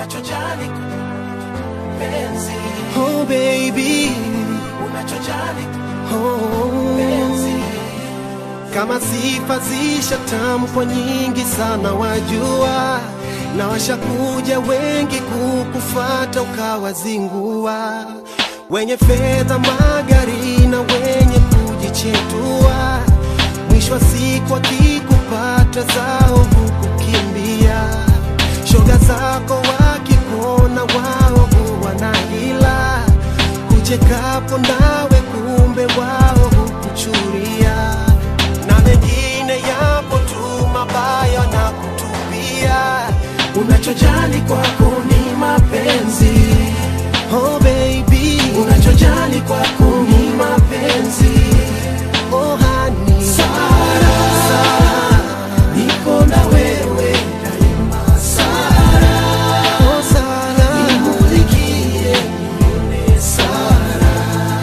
unachojali penzi, Oh baby, unachojali oh. penzi, Kama sifa zishatamkwa nyingi sana, wajua na washakuja wengi kukufata ukawazingua, wenye fedha, magari na wenye kujichetua, mwisho wa siku akikupata zao hukukimbia. Shoga zako wakikuona wao huwa na hila, kuchekapo nawe kumbe wao hukuchuria na mengine yapo tu mabaya na kutupia. unachojali kwako ni mapenzi, Oh baby, unachojali kwako ni mapenzi. oh honey, Sara, niko na wewe daima. Sara, oh Sara, nimulikie nione Sara,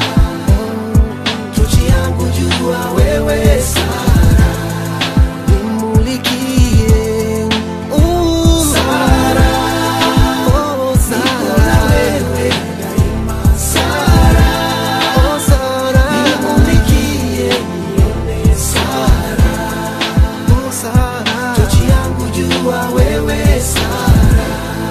tochi yangu jua wewe Sara, nimulikie. Ooh, Sara, oh niko na Sara, wewe daima. Sara, oh Sara, nimulikie nione Sara, oh Sara, tochi yangu jua wewe Sara.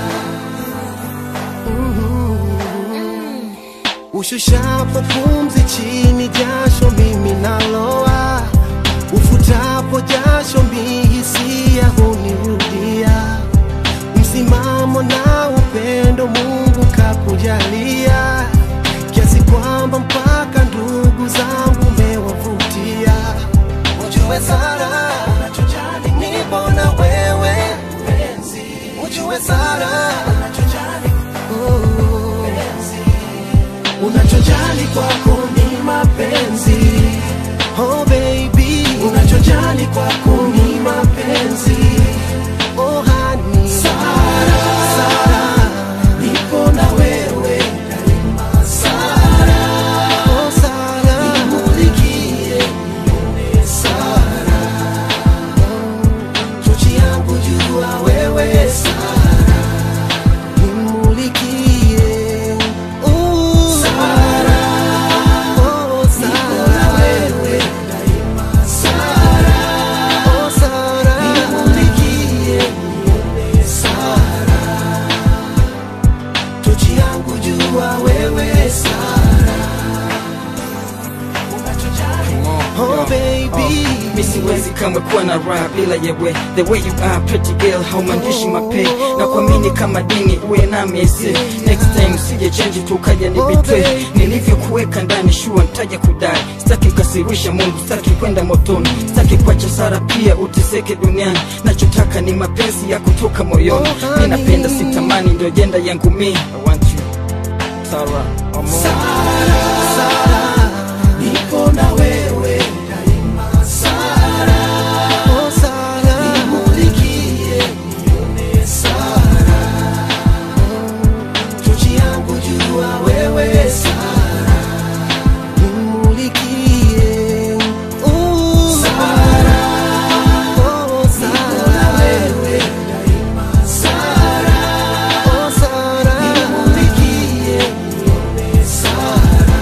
Ushushapo pumzi chini, jasho mimi naloa, ufutapo jasho mihisia hunirudia. Msimamo na upendo Mungu kakujalia, kiasi kwamba mpaka ndugu zangu umewavutia. Ujue Sara, Unachojali nipo na wewe, penzi, ujue Sara, unachojali oh. penzi, unachojali kwako ni mapenzi, Oh baby, unachojali kwako ni mapenzi. oh honey, Sara, Sara, nipo na wewe daima. Sara, oh Sara, nimulikie nione Sara, tochi yangu jua wewe Sara, nimulikie. Ooh, Sara, oh nipo na Sara, wewe daima. Sara, oh Sara, nimulikie nione Sara, tochi yangu jua wewe Sara, unachojali oh baby, mi siwezi kamwe kuwa na raha bila yewe the way you are pretty girl haumandishi mape na kuamini kama dini uwe nami ese next time usije change tukaja ni betray nilivyokuweka ndani shua ntaja kudai sitaki mkasirisha mungu sitaki kwenda motoni sitaki kuacha sara pia uteseke duniani nachotaka ni mapenzi ya kutoka moyoni mi napenda sitamani ndio jenda yangu mi I want you Sarah, Amor. nipo na wewe daima. Sara, oh Sara, nimulikie nione Sara, tochi yangu jua wewe Sara, nimulikie. Ooh, Sara, oh nipo na Sara, wewe daima. Sara, oh Sara, nimulikie nione Sara,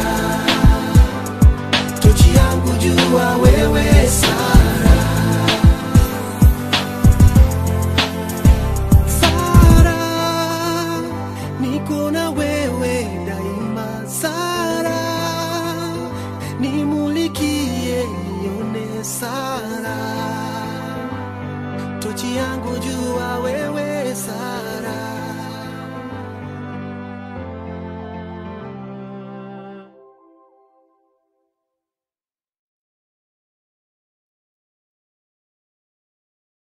tochi yangu jua wewe Sara. Sara, niko na wewe daima. Sara, nimulikie nione Sara, tochi yangu jua wewe Sara.